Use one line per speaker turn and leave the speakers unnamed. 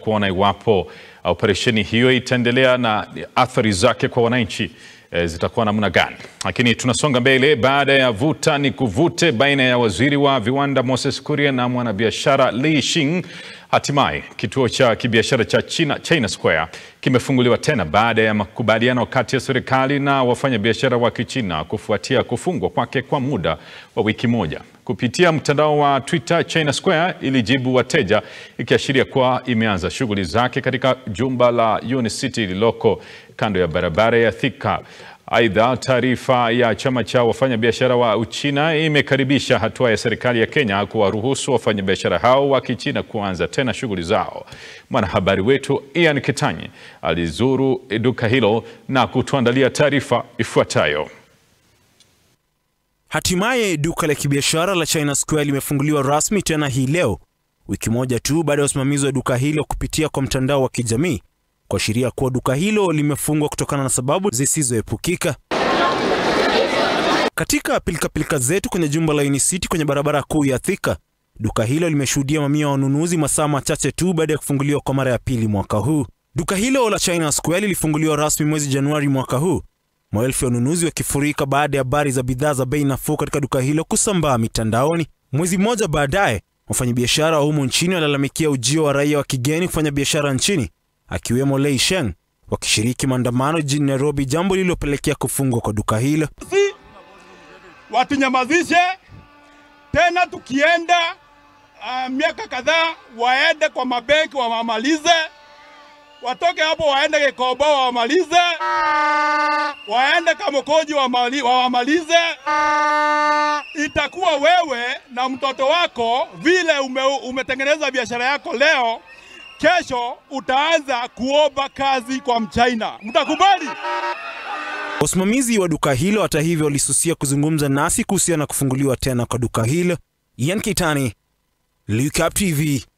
kuona iwapo operesheni hiyo itaendelea na athari zake kwa wananchi e, zitakuwa namna gani. Lakini tunasonga mbele baada ya vuta ni kuvute baina ya waziri wa viwanda Moses Kuria na mwanabiashara Li Shing. Hatimaye kituo cha kibiashara cha China, China Square kimefunguliwa tena baada ya makubaliano kati ya serikali na wafanyabiashara wa Kichina kufuatia kufungwa kwake kwa muda wa wiki moja. Kupitia mtandao wa Twitter, China Square ilijibu wateja ikiashiria kuwa imeanza shughuli zake katika jumba la Unicity lililoko kando ya barabara ya Thika. Aidha, taarifa ya chama cha wafanyabiashara wa Uchina imekaribisha hatua ya serikali ya Kenya kuwaruhusu wafanyabiashara hao wa Kichina kuanza tena shughuli zao. Mwanahabari wetu Ian Kitanyi alizuru duka hilo na kutuandalia taarifa ifuatayo.
Hatimaye duka la kibiashara la China Square limefunguliwa rasmi tena hii leo, wiki moja tu baada ya usimamizi wa duka hilo kupitia kwa mtandao wa kijamii kuashiria kuwa duka hilo limefungwa kutokana na sababu zisizoepukika. Katika pilikapilika zetu kwenye jumba la Unicity kwenye barabara kuu ya Thika, duka hilo limeshuhudia mamia ya wanunuzi masaa machache tu baada ya kufunguliwa kwa mara ya pili mwaka huu. Duka hilo la China Square lilifunguliwa rasmi mwezi Januari mwaka huu, maelfu ya wanunuzi wakifurika baada ya habari za bidhaa za bei nafuu katika duka hilo kusambaa mitandaoni. Mwezi mmoja baadaye, wafanyabiashara wa humu nchini walalamikia ujio wa raia wa kigeni kufanya biashara nchini akiwemo Lei Sheng wakishiriki maandamano jijini Nairobi, jambo lililopelekea kufungwa kwa duka hilo.
Si watunyamazishe tena, tukienda uh, miaka kadhaa waende kwa mabenki wamalize, watoke hapo waende Gikoba wamalize, waende Kamukoji wawamalize. Itakuwa wewe na mtoto wako vile ume, umetengeneza biashara yako leo kesho utaanza kuomba kazi kwa Mchina. Mtakubali?
Wasimamizi wa duka hilo hata hivyo walisusia kuzungumza nasi kuhusiana na kufunguliwa tena kwa duka hilo. Ian Kitani, Look Up TV.